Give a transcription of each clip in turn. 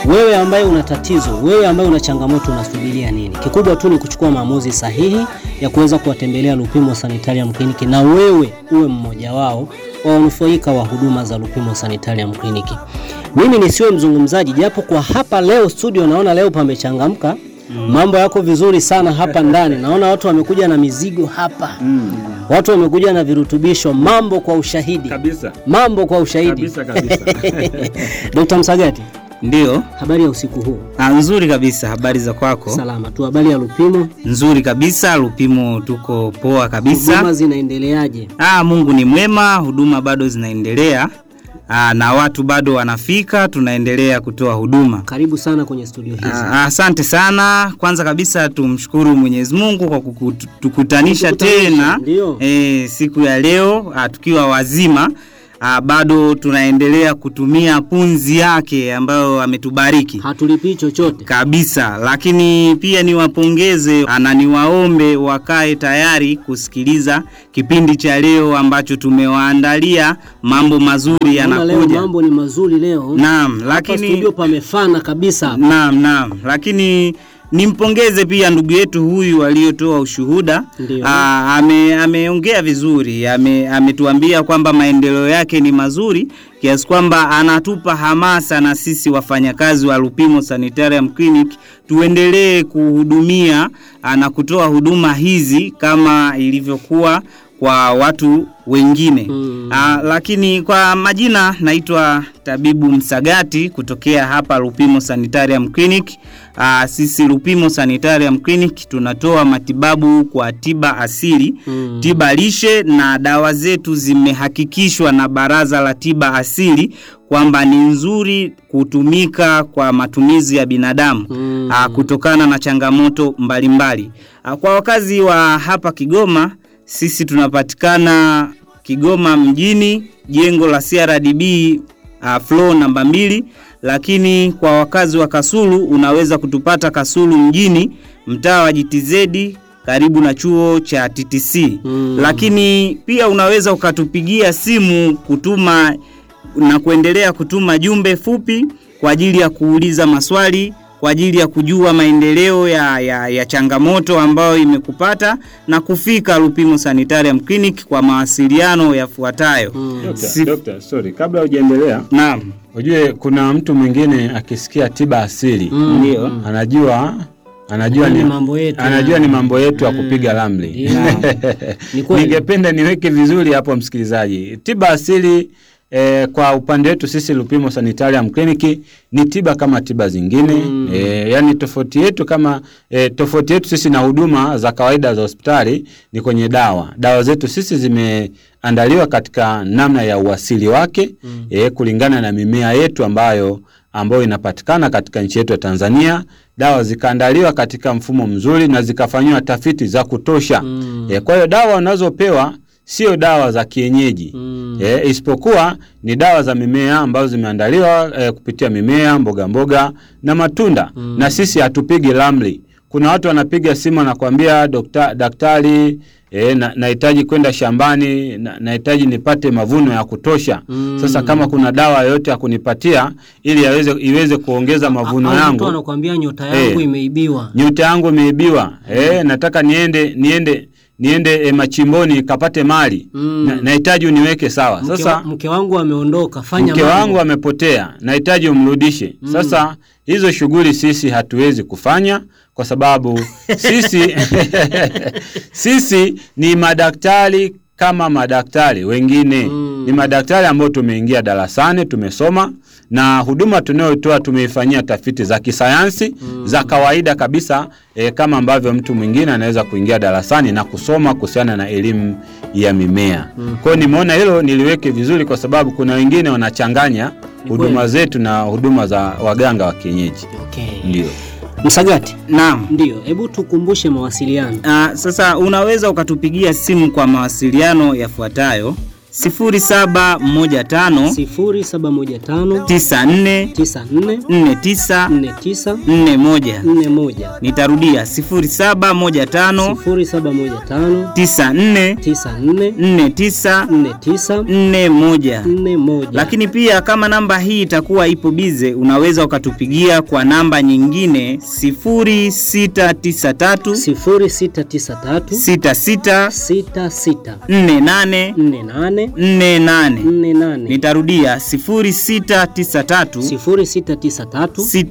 Wewe ambaye una tatizo, wewe ambaye una changamoto, unasubiria nini? Kikubwa tu ni kuchukua maamuzi sahihi ya kuweza kuwatembelea Lupimo Sanitarium Clinic na wewe uwe mmoja wao wa wanufaika wa huduma za Lupimo Sanitarium Clinic. Mimi nisiwe mzungumzaji, japo kwa hapa leo studio naona leo pamechangamka. Mambo yako vizuri sana hapa ndani. Naona watu wamekuja na mizigo hapa. Watu wamekuja na virutubisho, mambo kwa ushahidi. Kabisa. Mambo kwa ushahidi. Kabisa kabisa. Dr. Msagati, Ndio, habari ya usiku huu? ah, nzuri kabisa. Habari za kwako? Salama tu. Habari ya Lupimo? Nzuri kabisa. Lupimo tuko poa Huduma kabisa. zinaendeleaje? Ah, Mungu ni mwema, huduma bado zinaendelea. Ah, na watu bado wanafika, tunaendelea kutoa huduma. Karibu sana kwenye studio hizi. Ah, Asante sana. Kwanza kabisa tumshukuru Mwenyezi Mungu kwa kutukutanisha Kutukutanisha, tena ndio. e, siku ya leo ah, tukiwa wazima ah, bado tunaendelea kutumia punzi yake ambayo ametubariki Hatulipii chochote. kabisa, lakini pia niwapongeze na niwaombe wakae tayari kusikiliza kipindi cha leo ambacho tumewaandalia. Mambo mazuri Naona leo yanakuja. mambo ni mazuri leo. Naam, Hapa lakini studio pamefana kabisa. Naam, naam, lakini nimpongeze pia ndugu yetu huyu aliyotoa ushuhuda. Ndio. Aa, ame, ameongea vizuri, ame, ametuambia kwamba maendeleo yake ni mazuri kiasi kwamba anatupa hamasa na sisi wafanyakazi wa Lupimo Sanitarium Clinic tuendelee kuhudumia aa, na kutoa huduma hizi kama ilivyokuwa kwa watu wengine. Mm. Ah, lakini kwa majina naitwa Tabibu Msagati kutokea hapa Lupimo Sanitarium Clinic. Ah, sisi Lupimo Sanitarium Clinic tunatoa matibabu kwa tiba asili, Mm. tiba lishe na dawa zetu zimehakikishwa na Baraza la Tiba Asili kwamba ni nzuri kutumika kwa matumizi ya binadamu Mm. ah, kutokana na changamoto mbalimbali. Ah, kwa wakazi wa hapa Kigoma sisi tunapatikana Kigoma mjini, jengo la CRDB uh, floor namba mbili, lakini kwa wakazi wa Kasulu unaweza kutupata Kasulu mjini, mtaa wa GTZ karibu na chuo cha TTC. Mm. Lakini pia unaweza ukatupigia simu kutuma na kuendelea kutuma jumbe fupi kwa ajili ya kuuliza maswali kwa ajili ya kujua maendeleo ya, ya, ya changamoto ambayo imekupata na kufika Lupimo Sanitarium Clinic kwa mawasiliano yafuatayo. Dokta, Si- dokta, sorry, kabla hujaendelea, Naam, ujue kuna mtu mwingine akisikia tiba asili Mm. ndio. anajua anajua Ni ni mambo yetu. anajua ni mambo yetu ya kupiga ramli. Ndio. Ni kweli. Ningependa niweke vizuri hapo msikilizaji, tiba asili eh, kwa upande wetu sisi Lupimo Sanitarium Clinic ni tiba kama tiba zingine Mm. eh, yani tofauti yetu kama eh, tofauti yetu sisi na huduma za kawaida za hospitali ni kwenye dawa. Dawa zetu sisi zimeandaliwa katika namna ya uasili wake Mm. eh, kulingana na mimea yetu ambayo ambayo inapatikana katika nchi yetu ya Tanzania. Dawa zikaandaliwa katika mfumo mzuri na zikafanyiwa tafiti za kutosha. Mm. E, kwa hiyo dawa unazopewa sio dawa za kienyeji Mm. e, isipokuwa ni dawa za mimea ambazo zimeandaliwa e, kupitia mimea, mboga mboga na matunda Mm. na sisi hatupigi ramli. Kuna watu wanapiga simu wanakuambia dokta, daktari e, na, nahitaji kwenda shambani na, nahitaji nipate mavuno ya kutosha. Mm. Sasa kama kuna dawa yoyote ya kunipatia ili yaweze, iweze kuongeza mavuno Au mtu yangu anakuambia nyota yangu Eh. imeibiwa. nyota yangu imeibiwa eh, nataka niende niende niende eh, machimboni kapate mali Mm. Na- nahitaji uniweke sawa. Mke, Sasa wa, mke wangu ameondoka, fanya mke mambo. wangu amepotea, nahitaji umrudishe. Sasa hizo shughuli sisi hatuwezi kufanya kwa sababu sisi sisi ni madaktari kama madaktari wengine Mm. ni madaktari ambao tumeingia darasani tumesoma na huduma tunayotoa tumeifanyia tafiti za kisayansi za kawaida kabisa e, kama ambavyo mtu mwingine anaweza kuingia darasani na kusoma kuhusiana na elimu ya mimea. Kwa hiyo nimeona hilo niliweke vizuri kwa sababu kuna wengine wanachanganya Ni huduma kweli. zetu na huduma za waganga wa kienyeji. Okay. Ndio. Msagati, Naam. ndio, hebu tukumbushe mawasiliano. Ah, sasa unaweza ukatupigia simu kwa mawasiliano yafuatayo. 0715 0715 94 94 49 49 41. 41 Nitarudia 0715 0715 94 94 49 49 41. 41 Lakini pia kama namba hii itakuwa ipo bize, unaweza ukatupigia kwa namba nyingine 0693 0693 66 66 48 48 48. 48 Nitarudia 0693 0693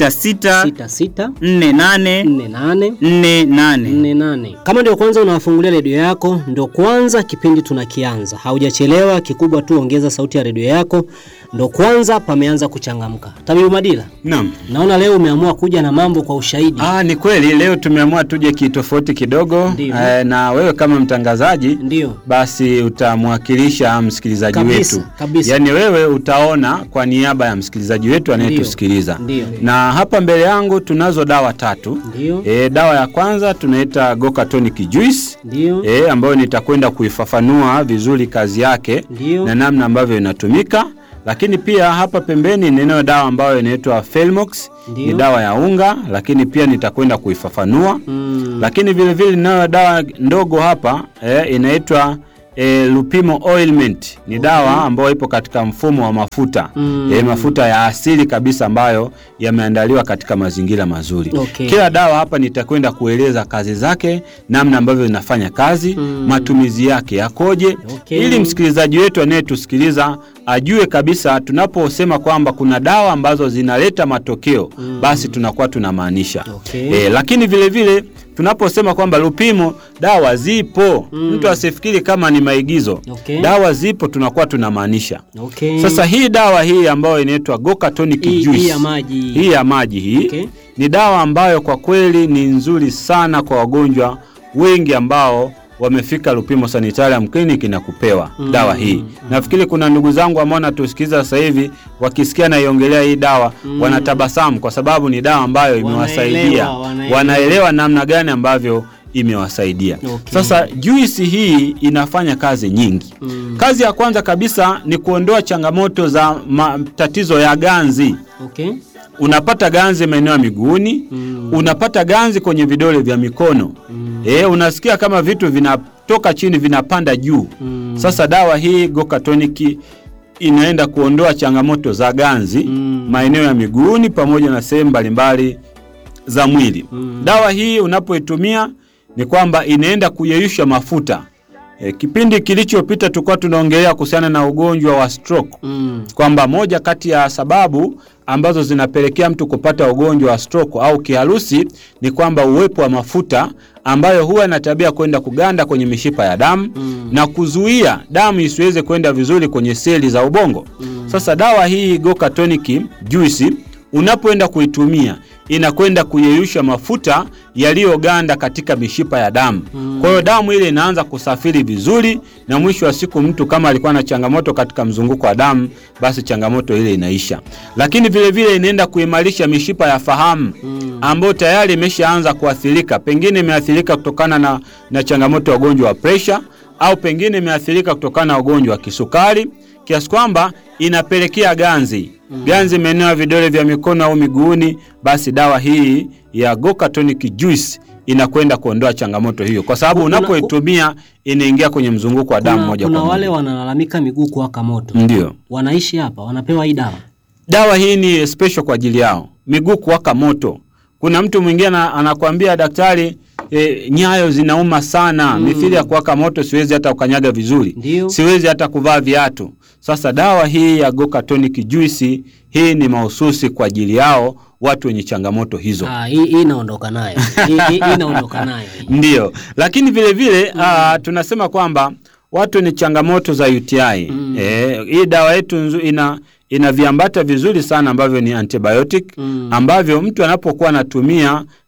66 66 48 48 48. 48. Kama ndio kwanza unawafungulia redio yako, ndio kwanza kipindi tunakianza, haujachelewa. Kikubwa tu ongeza sauti ya redio yako, ndio kwanza pameanza kuchangamka. Tabibu Madila, Naam. naona leo umeamua kuja na mambo kwa ushahidi. Ah, ni kweli leo tumeamua tuje kitofauti kidogo Ndiyo. eh, na wewe kama mtangazaji Ndio basi utamwakilisha msikilizaji Kabisa, wetu kabisa. yaani wewe utaona kwa niaba ya msikilizaji wetu anayetusikiliza Ndiyo. na hapa mbele yangu tunazo dawa tatu ndio e, dawa ya kwanza tunaita Goka Tonic Juice ndio e, ambayo nitakwenda kuifafanua vizuri kazi yake Ndiyo. na namna ambavyo inatumika lakini pia hapa pembeni ninayo dawa ambayo inaitwa Felmox Ndiyo. ni dawa ya unga lakini pia nitakwenda kuifafanua mm. lakini vile vile ninayo dawa ndogo hapa eh, inaitwa eh, Lupimo ointment ni dawa ambayo ipo katika mfumo wa mafuta Mm. eh, mafuta ya asili kabisa ambayo yameandaliwa katika mazingira mazuri. Okay. Kila dawa hapa nitakwenda kueleza kazi zake, namna ambavyo inafanya kazi, Mm. matumizi yake yakoje, Okay. ili msikilizaji wetu anayetusikiliza ajue kabisa tunaposema kwamba kuna dawa ambazo zinaleta matokeo Mm. basi tunakuwa tunamaanisha Okay. e, lakini vile vile tunaposema kwamba Lupimo dawa zipo Mm. mtu asifikiri kama ni maigizo Okay. dawa zipo tunakuwa tunamaanisha Okay. sasa hii dawa hii ambayo inaitwa Goka Tonic hii, Juice hii ya maji hii ya maji hii Okay. ni dawa ambayo kwa kweli ni nzuri sana kwa wagonjwa wengi ambao wamefika Lupimo Sanitarium Clinic na kupewa Mm. dawa hii. Nafikiri kuna ndugu zangu ambao natusikiliza sasa hivi wakisikia naiongelea hii dawa Mm. wanatabasamu kwa sababu ni dawa ambayo imewasaidia, Wanaelewa, wanaelewa. wanaelewa namna gani ambavyo imewasaidia. Okay. Sasa juisi hii inafanya kazi nyingi. Mm. Kazi ya kwanza kabisa ni kuondoa changamoto za matatizo ya ganzi Okay. unapata ganzi maeneo ya miguuni Mm. unapata ganzi kwenye vidole vya mikono Mm. e, unasikia kama vitu vinatoka chini vinapanda juu Mm. sasa dawa hii Goka Tonic inaenda kuondoa changamoto za ganzi Mm. maeneo ya miguuni pamoja na sehemu mbalimbali za mwili Mm. dawa hii unapoitumia ni kwamba inaenda kuyeyusha mafuta e, kipindi kilichopita tulikuwa tunaongelea kuhusiana na ugonjwa wa stroke Mm. kwamba moja kati ya sababu ambazo zinapelekea mtu kupata ugonjwa wa stroke au kiharusi ni kwamba uwepo wa mafuta ambayo huwa ina tabia kwenda kuganda kwenye mishipa ya damu Mm. na kuzuia damu isiweze kwenda vizuri kwenye seli za ubongo. Mm. Sasa dawa hii Goka Tonic Juice unapoenda kuitumia inakwenda kuyeyusha mafuta yaliyoganda katika mishipa ya damu. Mm. Kwa hiyo damu ile inaanza kusafiri vizuri, na mwisho wa siku mtu kama alikuwa na changamoto katika mzunguko wa damu, basi changamoto ile inaisha. Lakini vile vile inaenda kuimarisha mishipa ya fahamu Mm. ambayo tayari imeshaanza kuathirika, pengine imeathirika kutokana na, na changamoto ya ugonjwa wa presha au pengine imeathirika kutokana na ugonjwa wa kisukari kiasi kwamba inapelekea ganzi ganzi maeneo ya vidole vya mikono au miguuni, basi dawa hii ya Goka Tonic Juice inakwenda kuondoa changamoto hiyo, kwa sababu Kuna- unapoitumia inaingia kwenye mzunguko wa damu Kuna, moja kuna kwa wale moja. wanalalamika miguu kuwaka moto Ndio wanaishi hapa wanapewa hii dawa dawa hii ni special kwa ajili yao, miguu kuwaka moto. Kuna mtu mwingine ana- anakuambia daktari, e, nyayo zinauma sana mithili ya kuwaka moto, siwezi hata kukanyaga vizuri, Ndio. siwezi hata kuvaa viatu. Sasa dawa hii ya Goka Tonic Juice hii ni mahususi kwa ajili yao watu wenye changamoto hizo. Ah, hii hii inaondoka nayo hii hii- hii inaondoka nayo hii. Ndiyo, lakini vile vile ah, tunasema kwamba watu ni changamoto za UTI. Eh, hii dawa yetu nzu- ina ina viambata vizuri sana ambavyo ni antibiotic Mm. ambavyo mtu anapokuwa anatumia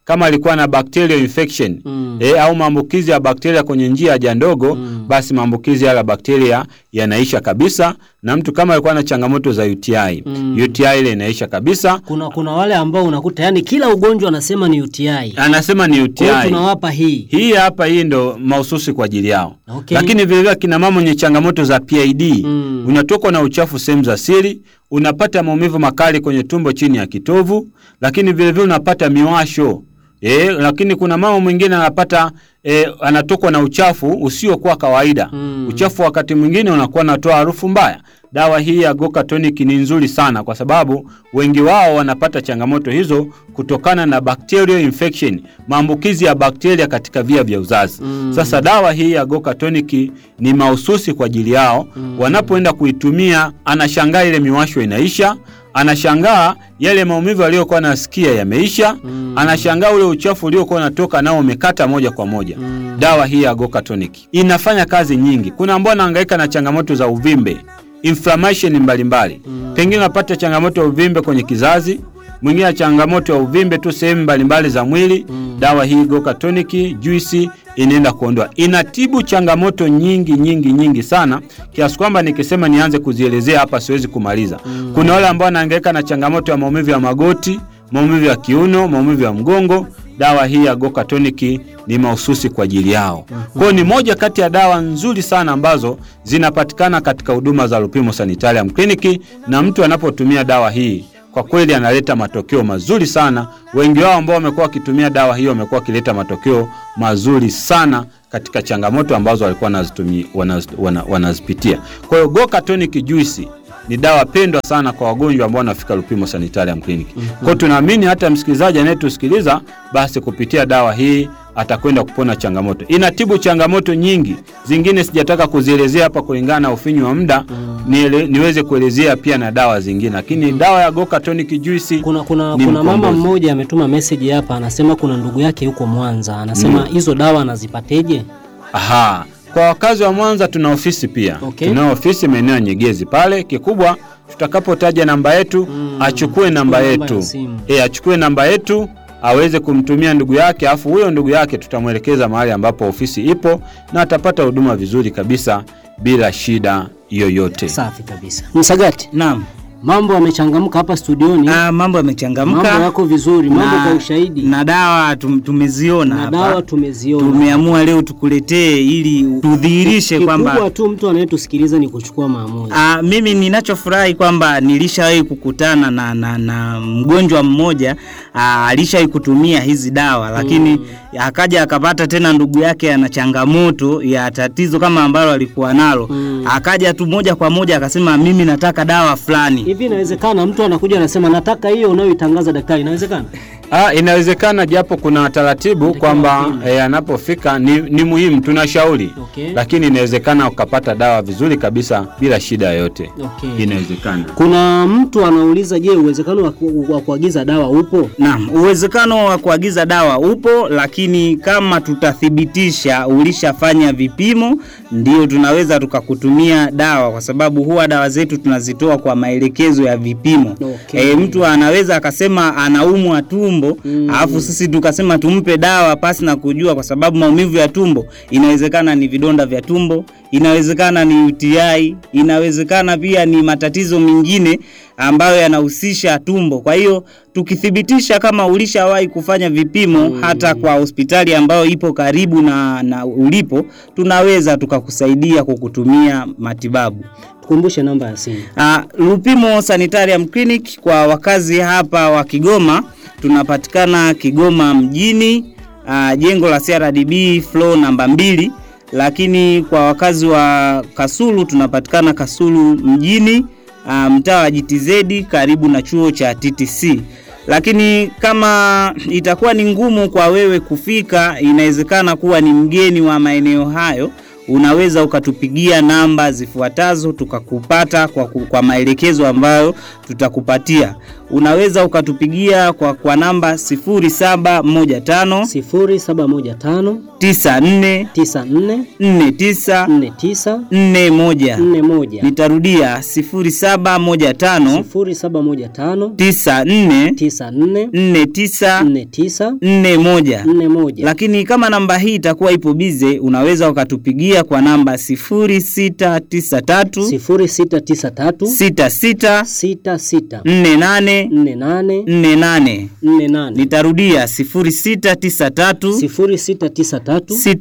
kama alikuwa na bacterial infection Mm. e, au maambukizi ya bakteria kwenye njia ya haja ndogo Mm. basi maambukizi yale ya bakteria yanaisha kabisa, na mtu kama alikuwa na changamoto za UTI Mm. UTI ile inaisha kabisa. Kuna kuna wale ambao unakuta yani kila ugonjwa anasema ni UTI. Anasema ni Kwa hiyo UTI. tunawapa hii. Hii hapa hii ndo mahususi kwa ajili yao. Okay. Lakini vile vile kina mama wenye changamoto za PID, Mm. unatokwa na uchafu sehemu za siri, unapata maumivu makali kwenye tumbo chini ya kitovu, lakini vile vile unapata miwasho. E, lakini kuna mama mwingine anapata e, anatokwa na uchafu usiokuwa kawaida. Mm. Uchafu wakati mwingine unakuwa unatoa harufu mbaya. Dawa hii ya Goka Tonic ni nzuri sana kwa sababu wengi wao wanapata changamoto hizo kutokana na bacterial infection, maambukizi ya bakteria katika via vya uzazi. Mm. Sasa dawa hii ya Goka Tonic ni mahususi kwa ajili yao. Wanapoenda kuitumia, anashangaa ile miwasho inaisha, anashangaa yale maumivu aliyokuwa anasikia yameisha, Mm. anashangaa ule uchafu uliokuwa unatoka nao umekata moja kwa moja. Mm. Dawa hii ya Goka Tonic inafanya kazi nyingi. Kuna ambao wanahangaika na changamoto za uvimbe, inflammation mbalimbali. Pengine unapata changamoto ya uvimbe kwenye kizazi, mwingine ana changamoto ya uvimbe tu sehemu mbalimbali za mwili. Dawa hii Goka Tonic juice inaenda kuondoa, inatibu changamoto nyingi nyingi nyingi sana, kiasi kwamba nikisema nianze kuzielezea hapa siwezi kumaliza. Kuna wale ambao wanahangaika na changamoto ya maumivu ya magoti, maumivu ya kiuno, maumivu ya mgongo. Dawa hii ya Goka Tonic ni mahususi kwa ajili yao. Kwa hiyo ni moja kati ya dawa nzuri sana ambazo zinapatikana katika huduma za Lupimo Sanitarium Clinic, na mtu anapotumia dawa hii kwa kweli analeta matokeo mazuri sana. Wengi wao ambao wamekuwa wakitumia dawa hiyo wamekuwa wakileta matokeo mazuri sana katika changamoto ambazo walikuwa wanazitumi- wanaz- wana- wanazipitia. Kwa hiyo Goka Tonic Juice ni dawa pendwa sana kwa wagonjwa ambao wanafika Lupimo Sanitarium Clinic. Kwa hiyo tunaamini hata msikilizaji anayetusikiliza basi kupitia dawa hii atakwenda kupona changamoto. Inatibu changamoto nyingi, zingine sijataka kuzielezea hapa kulingana na ufinyu wa muda niele, niweze kuelezea pia na dawa zingine, lakini dawa ya Goka Tonic Juice Kuna kuna ni kuna mama mkombozi. mmoja ametuma message hapa anasema kuna ndugu yake yuko Mwanza. Anasema hizo dawa anazipateje? Aha. Kwa wakazi wa Mwanza tuna ofisi pia. Okay. Tunao ofisi maeneo ya Nyegezi pale. Kikubwa tutakapotaja namba yetu achukue namba Chukua namba ya yetu. simu. Eh, achukue namba yetu aweze kumtumia ndugu yake, afu huyo ndugu yake tutamwelekeza mahali ambapo ofisi ipo na atapata huduma vizuri kabisa bila shida yoyote. Safi kabisa. Msagati, Naam. mambo yamechangamka hapa studioni. Ah, mambo yamechangamka. Mambo yako vizuri, mambo Na- kwa ushahidi. Na dawa tum, tumeziona Na hapa. dawa tumeziona. Tumeamua leo tukuletee ili tudhihirishe kwamba Kikubwa tu mtu anayetusikiliza ni kuchukua maamuzi. Ah, mimi ninachofurahi kwamba nilishawahi kukutana na, na, na mgonjwa mmoja ah, alishawahi kutumia hizi dawa lakini akaja akapata tena ndugu yake ana changamoto ya tatizo kama ambalo alikuwa nalo Mm. akaja tu moja kwa moja akasema mimi nataka dawa fulani Hivi inawezekana mtu anakuja anasema nataka hiyo unayoitangaza daktari, inawezekana? Ah, inawezekana japo kuna taratibu Natakiwa kwamba upime. eh, anapofika ni, ni muhimu tunashauri Okay. lakini inawezekana ukapata dawa vizuri kabisa bila shida yoyote. Okay. Inawezekana. Kuna mtu anauliza, je, uwezekano wa ku- wa kuagiza dawa upo? Naam, uwezekano wa kuagiza dawa upo, lakini kama tutathibitisha ulishafanya vipimo, ndio tunaweza tukakutumia dawa, kwa sababu huwa dawa zetu tunazitoa kwa maelekezo ya vipimo. Okay. E, mtu anaweza akasema anaumwa tumbo Mm. alafu sisi tukasema tumpe dawa pasi na kujua, kwa sababu maumivu ya tumbo inawezekana ni vidonda vya tumbo, inawezekana ni UTI, inawezekana pia ni matatizo mengine ambayo yanahusisha tumbo. Kwa hiyo tukithibitisha kama ulishawahi kufanya vipimo hata kwa hospitali ambayo ipo karibu na, na ulipo, tunaweza tukakusaidia kukutumia matibabu. Tukumbushe namba ya simu. Uh, Lupimo Sanitarium Clinic kwa wakazi hapa wa Kigoma tunapatikana Kigoma mjini, uh, jengo la CRDB floor namba mbili, lakini kwa wakazi wa Kasulu tunapatikana Kasulu mjini, uh, mtaa wa GTZ karibu na chuo cha TTC. Lakini kama itakuwa ni ngumu kwa wewe kufika, inawezekana kuwa ni mgeni wa maeneo hayo unaweza ukatupigia namba zifuatazo tukakupata kwa, ku- kwa maelekezo ambayo tutakupatia. unaweza ukatupigia kwa, kwa namba 0715 0715 94 94 49 49 41. 41 Nitarudia 0715 0715 94 94 49 49 41. 41 Lakini kama namba hii itakuwa ipo bize, unaweza ukatupigia kwa namba 0693 0693 66 66 48 48 48. 48 Nitarudia 0693 0693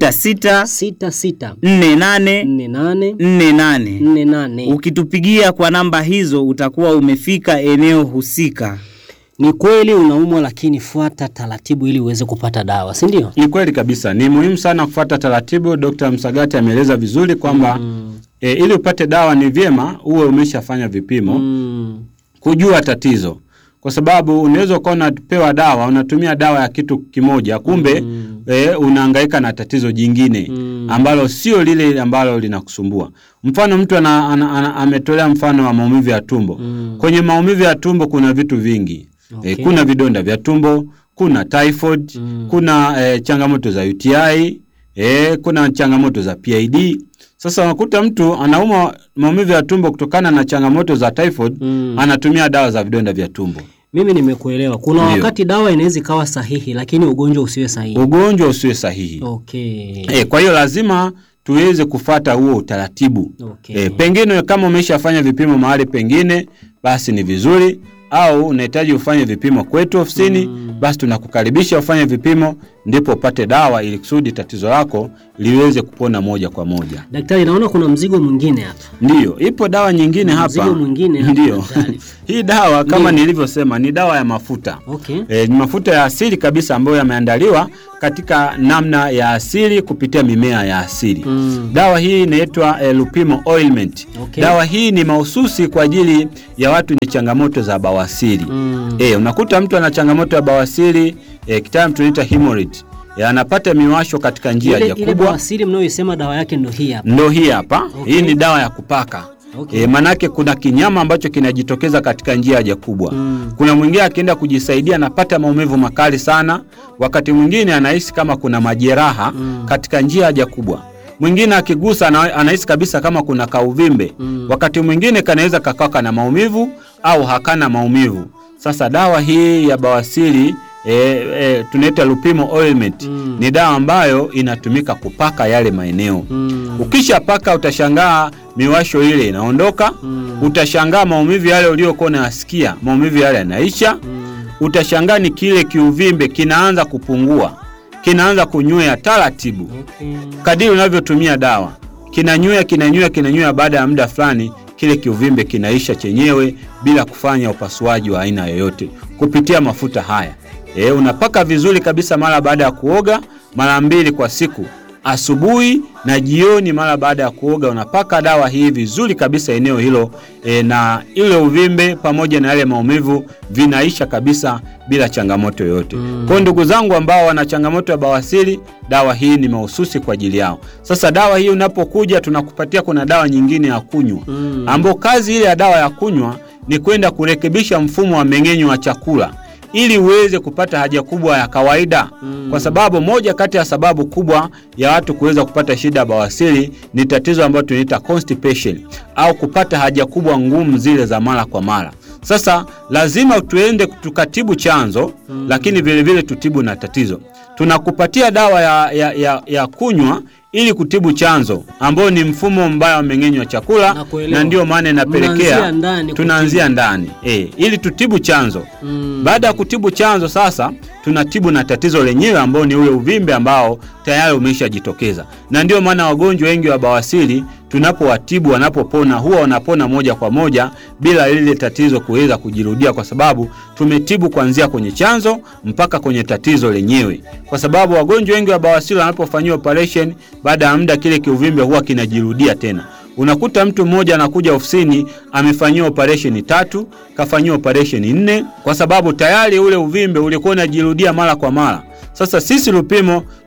66 66 48 48 48. 48 Ukitupigia kwa namba hizo utakuwa umefika eneo husika. Ni kweli unaumwa, lakini fuata taratibu ili uweze kupata dawa, si ndio? Ni kweli kabisa, ni muhimu sana kufuata taratibu. Dr. Msagati ameeleza vizuri kwamba e, ili upate dawa ni vyema uwe umeshafanya vipimo Mm. kujua tatizo, kwa sababu unaweza ukawa unapewa dawa, unatumia dawa ya kitu kimoja, kumbe e, unahangaika na tatizo jingine Mm. ambalo sio lile ambalo linakusumbua. Mfano, mtu ana, ana, ana, ametolea mfano wa maumivu ya tumbo. Mm. Kwenye maumivu ya tumbo kuna vitu vingi Okay. e, kuna vidonda vya tumbo, kuna typhoid, Mm. kuna e, changamoto za UTI, e, kuna changamoto za PID. Sasa unakuta mtu anauma maumivu ya tumbo kutokana na changamoto za typhoid, Mm. anatumia dawa za vidonda vya tumbo. Mimi nimekuelewa. Kuna Ndio. wakati dawa inaweza ikawa sahihi, lakini ugonjwa usiwe sahihi. Ugonjwa usiwe sahihi. Okay. E, kwa hiyo lazima tuweze kufata huo utaratibu. Okay. E, pengine kama umeshafanya vipimo mahali pengine, basi ni vizuri, au unahitaji ufanye vipimo kwetu ofisini, basi tunakukaribisha ufanye vipimo, ndipo upate dawa ili kusudi tatizo lako liweze kupona moja kwa moja. Daktari, naona kuna mzigo mwingine hapa. Ndiyo, ipo dawa nyingine hapa. Mzigo mwingine hapa, Ndiyo. daktari. Hii dawa kama Ndiyo. nilivyosema ni dawa ya mafuta. Okay. E, ni mafuta ya asili kabisa ambayo yameandaliwa katika namna ya asili kupitia mimea ya asili. Mm. Dawa hii inaitwa e, Lupimo Ointment. Okay. Dawa hii ni mahususi kwa ajili ya watu wenye changamoto za bawasiri. Mm. E, unakuta mtu ana changamoto ya bawasiri e, kitaalamu tunaita hemorrhoid. E, anapata miwasho katika njia Ile, ya ile kubwa. bawasiri mnayoisema dawa yake ndo hii hapa. Ndo hii hapa. Okay. Hii ni dawa ya kupaka. Okay. E, manake kuna kinyama ambacho kinajitokeza katika njia ya haja kubwa. Mm. Kuna mwingine akienda kujisaidia anapata maumivu makali sana, wakati mwingine anahisi kama kuna majeraha Mm. katika njia ya haja kubwa. Mwingine akigusa ana- anahisi kabisa kama kuna kauvimbe. Mm. Wakati mwingine kanaweza kakawa kana maumivu au hakana maumivu. Sasa dawa hii ya bawasiri e, e, tunaita Lupimo Ointment Mm. ni dawa ambayo inatumika kupaka yale maeneo. Mm. Ukishapaka utashangaa miwasho ile inaondoka. Mm. Utashangaa maumivu yale uliokuwa unayasikia, maumivu yale yanaisha. Mm. Utashangaa ni kile kiuvimbe kinaanza kupungua, kinaanza kunywea taratibu Okay. kadiri unavyotumia dawa. Kinanywea, kinanywea, kinanywea. Baada ya muda fulani, kile kiuvimbe kinaisha chenyewe bila kufanya upasuaji wa aina yoyote kupitia mafuta haya. E, unapaka vizuri kabisa mara baada ya kuoga mara mbili kwa siku, asubuhi na jioni. Mara baada ya kuoga unapaka dawa hii vizuri kabisa eneo hilo e, na ile uvimbe pamoja na yale maumivu vinaisha kabisa bila changamoto yoyote. Mm. Kwa hiyo ndugu zangu ambao wana changamoto ya bawasiri, dawa hii ni mahususi kwa ajili yao. Sasa dawa hii unapokuja, tunakupatia kuna dawa nyingine ya kunywa Mm. ambao kazi ile ya dawa ya kunywa ni kwenda kurekebisha mfumo wa mmeng'enyo wa chakula ili uweze kupata haja kubwa ya kawaida Mm. kwa sababu moja kati ya sababu kubwa ya watu kuweza kupata shida ya bawasiri ni tatizo ambalo tunaita constipation au kupata haja kubwa ngumu zile za mara kwa mara. Sasa lazima tuende tukatibu chanzo mm. lakini vile vile tutibu na tatizo. Tunakupatia dawa ya, ya, ya, ya kunywa ili kutibu chanzo ambao ni mfumo mbaya wa mmeng'enyo wa chakula Nakuelewa. na ndio maana Mnaanzia inapelekea ndani tunaanzia ndani e, ili tutibu chanzo Mm. baada ya kutibu chanzo sasa tunatibu na tatizo lenyewe ambao ni ule uvimbe ambao tayari umeshajitokeza, na ndio maana wagonjwa wengi wa bawasiri tunapowatibu wanapopona, huwa wanapona moja kwa moja bila lile tatizo kuweza kujirudia, kwa sababu tumetibu kuanzia kwenye chanzo mpaka kwenye tatizo lenyewe, kwa sababu wagonjwa wengi wa bawasiri wanapofanyiwa operation, baada ya muda kile kiuvimbe huwa kinajirudia tena. Unakuta mtu mmoja anakuja ofisini amefanyiwa operesheni tatu, kafanyiwa operesheni nne, kwa sababu tayari ule uvimbe ulikuwa unajirudia mara kwa mara. Sasa sisi Lupimo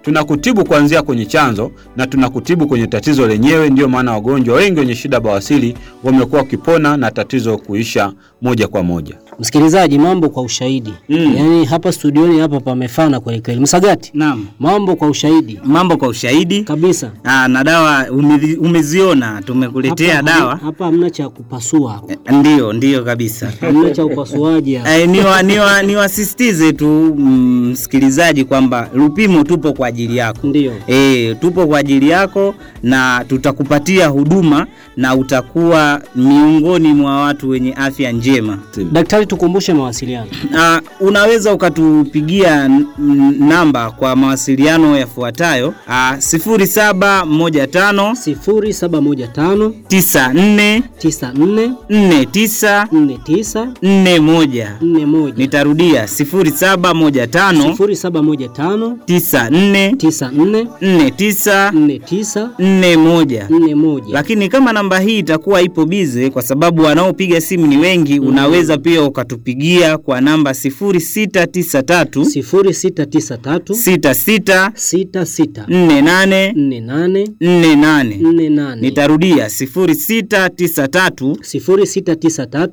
tunakutibu kuanzia kwenye chanzo na tunakutibu kwenye tatizo lenyewe. Ndio maana wagonjwa wengi wenye shida bawasiri wamekuwa wakipona na tatizo kuisha moja kwa moja. Msikilizaji, mambo kwa ushahidi Mm. yaani hapa studioni hapa pamefana kweli kweli. Msagati, Naam, mambo kwa ushahidi mambo kwa ushahidi. kabisa. Aa, na dawa umezi- umeziona, tumekuletea Hapa- dawa. hapa hamna cha kupasua hapa, Ndio, ndio kabisa. hamna cha upasuaji hapa. Eh, niwa, niwa, niwasisitize tu mm, msikilizaji kwamba Lupimo tupo kwa ajili yako. Ndio. E, tupo kwa ajili yako na tutakupatia huduma na utakuwa miongoni mwa watu wenye afya njema. Daktari, tukumbushe mawasiliano. Na unaweza ukatupigia n- n- namba kwa mawasiliano yafuatayo: ah, 0715 0715 94 94 49 49 41. 41 Nitarudia 0715 0715 94 94 49 49 41. 41 Lakini kama namba hii itakuwa ipo bize, kwa sababu wanaopiga simu ni wengi, unaweza pia ukatupigia kwa namba 0693 0693 66 66 48 48 48. 48 Nitarudia 0693 0693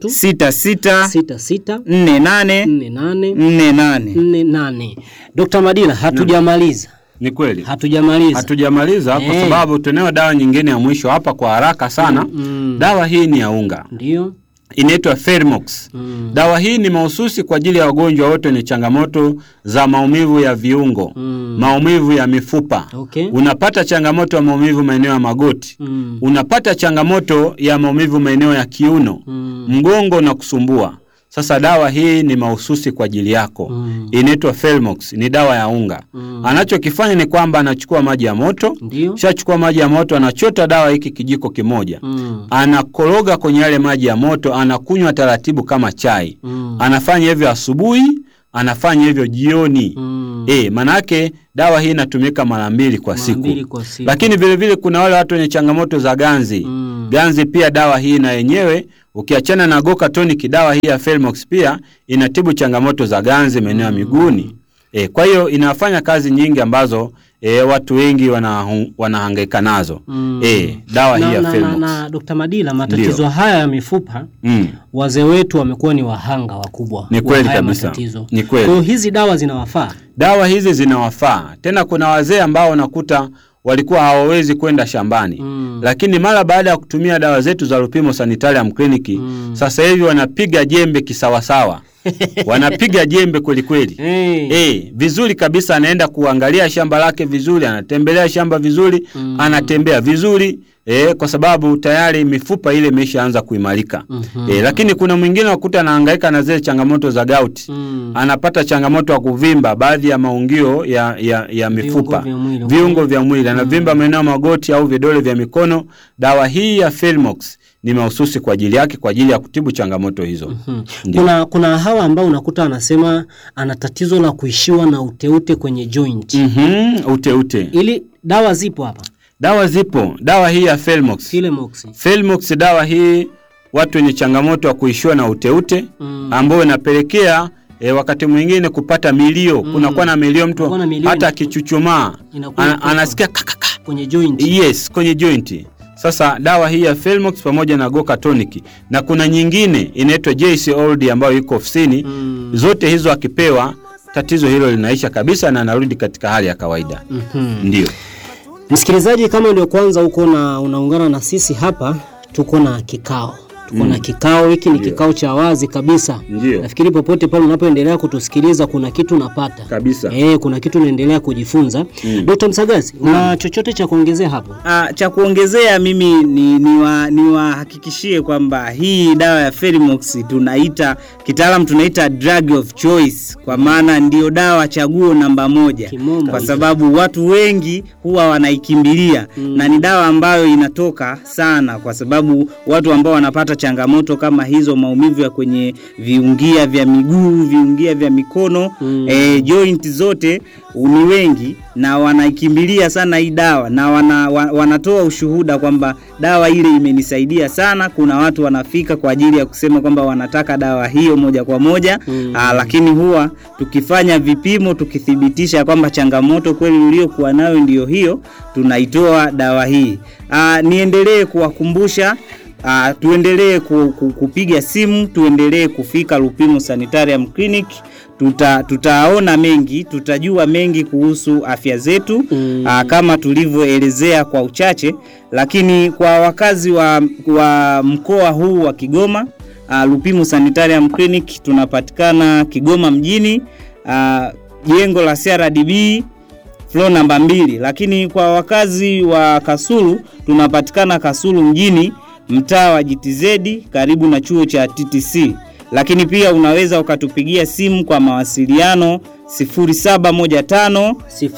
66 66 48 48 48. 48. Dr. Madila, hatujamaliza Ni kweli hatujamaliza. hatujamaliza kwa Eh. sababu tunayo dawa nyingine ya mwisho hapa kwa haraka sana. Mm. Dawa hii ni ya unga, Ndio. inaitwa Fermox. Mm. Dawa hii ni mahususi kwa ajili ya wagonjwa wote wenye changamoto za maumivu ya viungo, Mm. maumivu ya mifupa. Okay. Unapata changamoto ya maumivu maeneo ya magoti, Mm. unapata changamoto ya maumivu maeneo ya kiuno, Mm. mgongo na kusumbua. Sasa dawa hii ni mahususi kwa ajili yako Mm. inaitwa Felmox, ni dawa ya unga. Mm. Anachokifanya ni kwamba anachukua maji ya moto, Ndio. shachukua maji ya moto, anachota dawa hiki kijiko kimoja, Mm. anakoroga kwenye yale maji ya moto, anakunywa taratibu kama chai. Mm. Anafanya hivyo asubuhi, anafanya hivyo jioni. Mm. E, manake dawa hii inatumika mara mbili kwa Mara siku. mbili kwa siku. Lakini vile vile kuna wale watu wenye changamoto za ganzi. Mm. Ganzi pia dawa hii na yenyewe ukiachana na Goka Tonic, dawa hii ya Felmox pia inatibu changamoto za ganzi maeneo ya miguuni. E, kwa hiyo inafanya kazi nyingi ambazo e, watu wengi wana, wanahangaika nazo. Mm. E, dawa hii na, ya na, na, Felmox. na Dr. Madila, matatizo Ndio. haya ya mifupa Mm. wazee wetu wamekuwa ni wahanga wakubwa Ni wa kweli haya kabisa. matatizo. Ni kweli. Kwa hiyo hizi dawa zinawafaa. Dawa hizi zinawafaa. Tena kuna wazee ambao unakuta walikuwa hawawezi kwenda shambani Mm. lakini mara baada ya kutumia dawa zetu za Lupimo Sanitarium Clinic Mm. sasa hivi wanapiga jembe kisawasawa, wanapiga jembe kweli kweli. Hey. Eh, vizuri kabisa, anaenda kuangalia shamba lake vizuri, anatembelea shamba vizuri, Mm. anatembea vizuri eh, kwa sababu tayari mifupa ile imeshaanza kuimarika. Mhm. Eh, lakini kuna mwingine wakuta anahangaika na zile changamoto za gauti Mm. anapata changamoto ya kuvimba baadhi ya maungio ya, ya, ya mifupa vya mwili. viungo vya mwili anavimba maeneo ya magoti au vidole vya mikono. Dawa hii ya Felmox ni mahususi kwa ajili yake kwa ajili ya kutibu changamoto hizo. Hmm. Ndio. Kuna, kuna hawa ambao unakuta anasema ana tatizo la kuishiwa na uteute kwenye joint. Mhm, ute ute. Ili dawa zipo hapa. Dawa zipo. Dawa hii ya Felmox. Filemox. Felmox dawa hii watu wenye changamoto ya kuishiwa na uteute Mm. ambayo inapelekea E, wakati mwingine kupata milio mm. kunakuwa na milio mtu Kunakuwa na milio hata ina- akichuchumaa inakuwa ana, inatoka. anasikia kakaka Kwenye joint. Yes, kwenye joint. Sasa dawa hii ya Felmox pamoja na Goka Tonic na kuna nyingine inaitwa JC Old ambayo iko ofisini. Mm. Zote hizo akipewa tatizo hilo linaisha kabisa na anarudi katika hali ya kawaida. Mhm. Ndio. Msikilizaji, kama ndio kwanza uko na unaungana na sisi hapa, tuko na kikao tuko na kikao hiki ni kikao cha wazi kabisa. Ndio. Nafikiri popote pale unapoendelea kutusikiliza kuna kitu unapata Kabisa. Eh, kuna kitu unaendelea kujifunza. Mm. Dr. Msagazi, una chochote cha kuongezea hapo? Ah, cha kuongezea mimi ni niwa- niwahakikishie kwamba hii dawa ya Felimox tunaita kitaalam tunaita drug of choice, kwa maana ndio dawa chaguo namba moja Kimombo kwa hicho. sababu watu wengi huwa wanaikimbilia Mm. na ni dawa ambayo inatoka sana, kwa sababu watu ambao wanapata changamoto kama hizo, maumivu ya kwenye viungia vya miguu, viungia vya mikono Mm. eh, joint zote ni wengi na wanaikimbilia sana hii dawa na wana, wa, wanatoa ushuhuda kwamba dawa ile imenisaidia sana. Kuna watu wanafika kwa ajili ya kusema kwamba wanataka dawa hiyo moja kwa moja Mm. aa, lakini huwa tukifanya vipimo tukithibitisha kwamba changamoto kweli uliokuwa nayo ndiyo hiyo, tunaitoa dawa hii. Aa, niendelee kuwakumbusha Uh, tuendelee ku, ku, kupiga simu, tuendelee kufika Lupimo Sanitarium Clinic. Tuta, tutaona mengi, tutajua mengi kuhusu afya zetu Mm. uh, kama tulivyoelezea kwa uchache, lakini kwa wakazi wa, wa mkoa huu wa Kigoma uh, Lupimo Sanitarium Clinic tunapatikana Kigoma mjini uh, jengo la CRDB floor namba mbili, lakini kwa wakazi wa Kasulu tunapatikana Kasulu mjini mtaa wa GTZ karibu na chuo cha TTC, lakini pia unaweza ukatupigia simu kwa mawasiliano 0715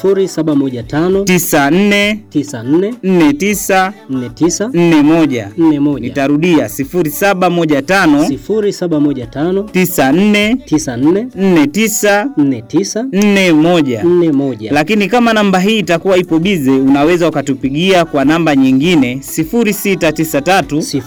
0715 94 94 49 49 41. 41 Nitarudia 0715 0715 94 94 49 49 41. 41 Lakini kama namba hii itakuwa ipo bize, unaweza ukatupigia kwa namba nyingine 0693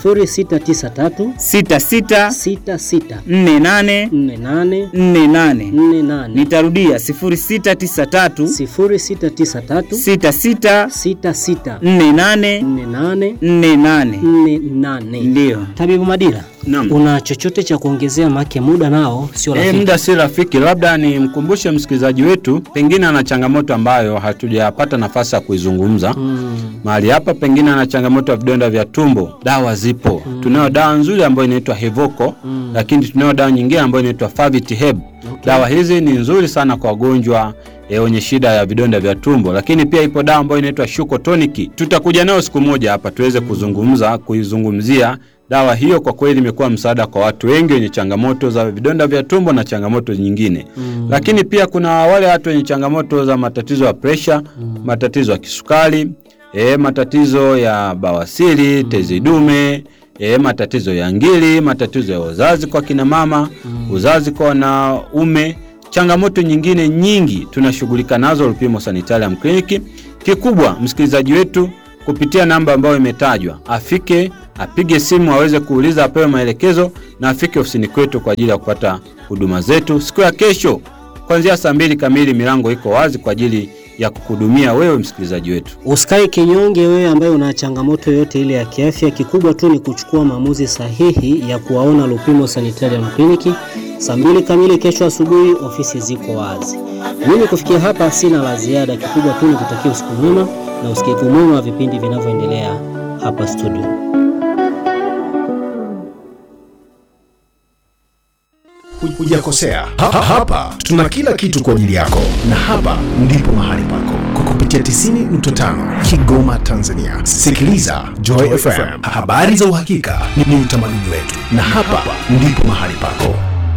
0693 66 66 48 48 48. 48 Nitarudia 0693 0693 66 66 48 48 48. 48 Ndiyo. Tabibu Madira, Naam. una chochote cha kuongezea? Make muda nao sio Eh, rafiki. muda si rafiki, labda nimkumbushe msikilizaji wetu, pengine ana changamoto ambayo hatujapata nafasi ya kuizungumza Mm. mahali hapa, pengine ana changamoto ya vidonda vya tumbo. Dawa zipo, tunayo dawa nzuri ambayo inaitwa Hevoko, Mm. lakini tunayo dawa nyingine ambayo inaitwa Favit Heb. Dawa hizi ni nzuri sana kwa wagonjwa eh, wenye shida ya vidonda vya tumbo, lakini pia ipo dawa ambayo inaitwa Shuko Tonic. Tutakuja nayo siku moja hapa tuweze kuzungumza kuizungumzia dawa hiyo. Kwa kweli imekuwa msaada kwa watu wengi wenye changamoto za vidonda vya tumbo na changamoto nyingine Mm. lakini pia kuna wale watu wenye changamoto za matatizo ya presha, matatizo ya kisukari, e, matatizo ya bawasiri, tezi dume, e, matatizo ya ngiri, matatizo ya uzazi kwa kina mama, uzazi kwa wanaume, changamoto nyingine nyingi tunashughulika nazo Lupimo Sanitarium Clinic. Kikubwa msikilizaji wetu kupitia namba ambayo imetajwa afike, apige simu, aweze kuuliza, apewe maelekezo na afike ofisini kwetu kwa ajili ya kupata huduma zetu siku ya kesho kuanzia saa mbili kamili. Milango iko wazi kwa ajili ya kukuhudumia wewe msikilizaji wetu. Usikae kinyonge wewe ambaye una changamoto yoyote ile ya kiafya. Kikubwa tu ni kuchukua maamuzi sahihi ya kuwaona Lupimo Sanitarium Clinic. Saa mbili kamili kesho asubuhi, ofisi ziko wazi. Mimi kufikia hapa sina la ziada. Kikubwa tu ni kutakia usiku mwema na usikivu mwema wa vipindi vinavyoendelea hapa studio. Hujakosea. Ha- Hapa tuna kila kitu kwa ajili yako, na hapa ndipo mahali pako kwa kupitia 90.5 Kigoma, Tanzania. Sikiliza Joy FM, habari za uhakika ni ni utamaduni wetu, na hapa ndipo mahali pako.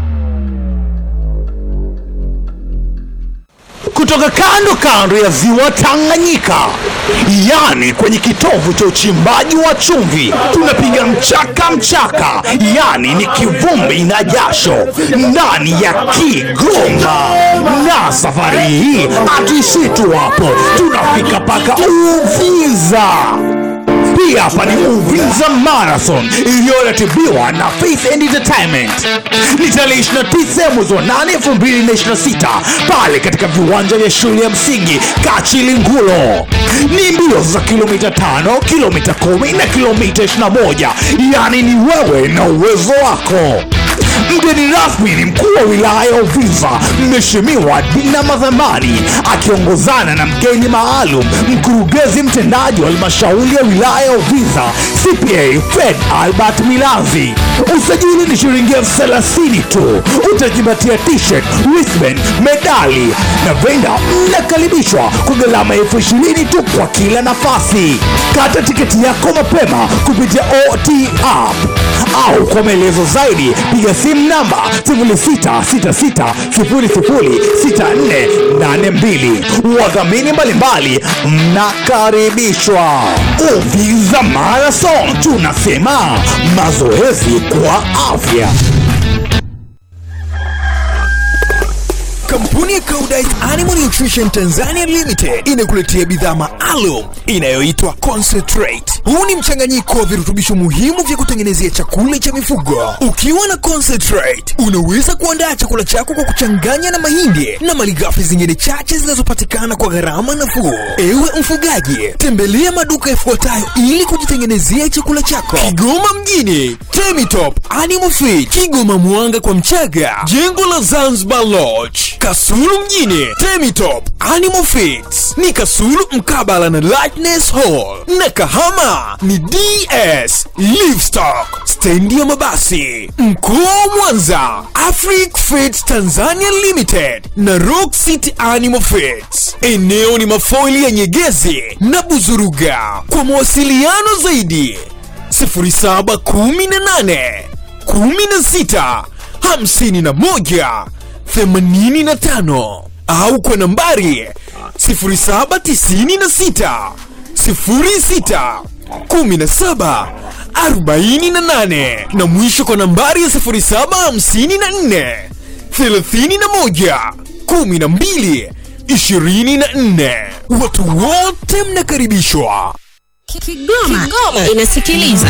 kutoka kando kando ya ziwa Tanganyika, yani kwenye kitovu cha uchimbaji wa chumvi, tunapiga mchaka mchaka, yani ni kivumbi na jasho ndani ya Kigoma. Na safari hii hatuishii tu hapo, tunafika mpaka Uvinza. Hii hapa ni Uvinza Marathon iliyoratibiwa na Faith and Entertainment. Ni tarehe 29 mwezi wa 8 2026 pale katika viwanja vya shule ya msingi Kachilingulo. Ni mbio za kilomita 5, kilomita 10 na kilomita 21, yaani ni wewe na uwezo wako. Mgeni rasmi ni mkuu wa wilaya ya Uvinza, Mheshimiwa Dina Madhamani, akiongozana na mgeni maalum, mkurugenzi mtendaji wa halmashauri ya wilaya ya Uvinza, CPA Fred Albert Milanzi. Usajili ni shilingi elfu thelathini tu. Utajipatia t-shirt, wristband, medali na venda. Mnakaribishwa kwa gharama elfu ishirini tu kwa kila nafasi. Kata tiketi yako mapema kupitia OT app au kwa maelezo zaidi piga simu namba 0666006482. Wadhamini mbalimbali mnakaribishwa. Uvinza Marathon, tunasema mazoezi kwa afya. Kampuni ya Koudijt Animal Nutrition Tanzania Limited inakuletea bidhaa maalum inayoitwa Concentrate. Huu ni mchanganyiko wa virutubisho muhimu vya kutengenezea chakula cha mifugo. Ukiwa na Concentrate, unaweza kuandaa chakula chako kwa kuchanganya na mahindi na malighafi zingine chache zinazopatikana kwa gharama nafuu. Ewe mfugaji, tembelea maduka yafuatayo ili kujitengenezea chakula chako. Kigoma mjini, Temitop Animal Feed, Kigoma Mwanga kwa Mchaga, jengo la Zanzibar Lodge, Kasulu mjini, Temitop Animal Feeds ni Kasulu mkabala na Lightness Hall, na Kahama ni DS Livestock, stendi ya mabasi. Mkoa wa Mwanza, Afric Feeds Tanzania Limited na Rock City Animal Feeds. Eneo ni mafoili ya Nyegezi na Buzuruga. Kwa mawasiliano zaidi 0718 16 51 85 au kwa nambari 0796 06 17 48 na mwisho kwa nambari ya 0754 31 12 24. Watu wote mnakaribishwa. Kigoma, inasikiliza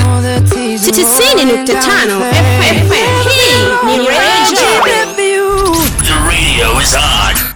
90.5 FM. Hii ni Radio The radio is on.